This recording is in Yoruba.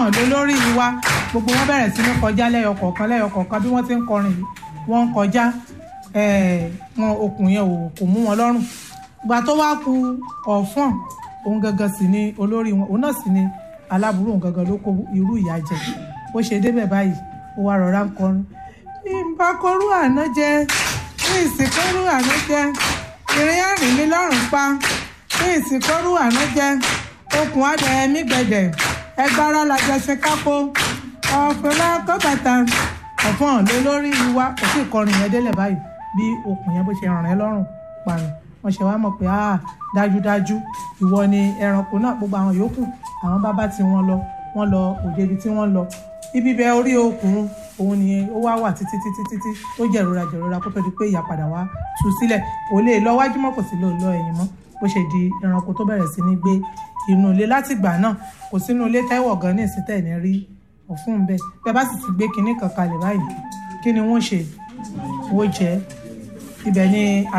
ọ̀fọ̀n ló lórí wa gbogbo wọn bẹ̀rẹ̀ sí ní kọjá lẹ́yọ kọ̀ọ̀kan lẹ́yọ kọ̀ọ̀kan bí wọ́n ti ń kọrin yìí wọ́n ń kọjá wọn okùn yẹn ò kò mú wọn lọ́rùn ìgbà tó wá ku ọ̀fọ̀n òun gangan sì ni olórí wọn òun náà sì ni aláburú òun gangan ló kó irú ìyà jẹ bó ṣe débẹ̀ báyìí ó wá rọra ń kọrin ìbákorú àná jẹ ní ìsìnkórú àná jẹ ìrìn àrìn mi lọ́rùn pa ní ìsìnkórú àná jẹ okùn adẹ mí gbẹdẹ ẹgbára lajọ ṣe kápó ọ̀pẹ̀lá kọ́bàtà ọ̀fọ̀n ló lórí wa kò sí ìkọrin yẹn délẹ̀ báyìí bí okùn yẹn bó ṣe ràn ẹ́ lọ́rùn pààyàn wọ́n ṣe wá mọ̀ pé ah dájúdájú ìwọ ni ẹranko náà gbogbo àwọn yòókù àwọn bàbá tí wọ́n lọ wọ́n lọ òde ibi tí wọ́n lọ ibi bẹ orí okùn òun ni ó wá wà títí títí títí ó jẹ̀rora jẹ̀rora kó tó di pé ìyá padà wá tú sílẹ̀ kò lè lọ wájú mọ́ kò sí lè lọ ẹ̀yìn mọ́ bó ṣe di ẹranko tó bẹ̀rẹ̀ sí ní gbé inú ilé látìgbà náà kò sínú ilé tẹ́wọ̀ gan ní ìsítẹ̀ ní rí ọ̀fun bẹ́ẹ̀ bẹ́ẹ̀ bá sì ti gbé kinní kan kalẹ̀ báyìí kí ni wọ́n ṣe wọ́n jẹ́ ibẹ̀ ni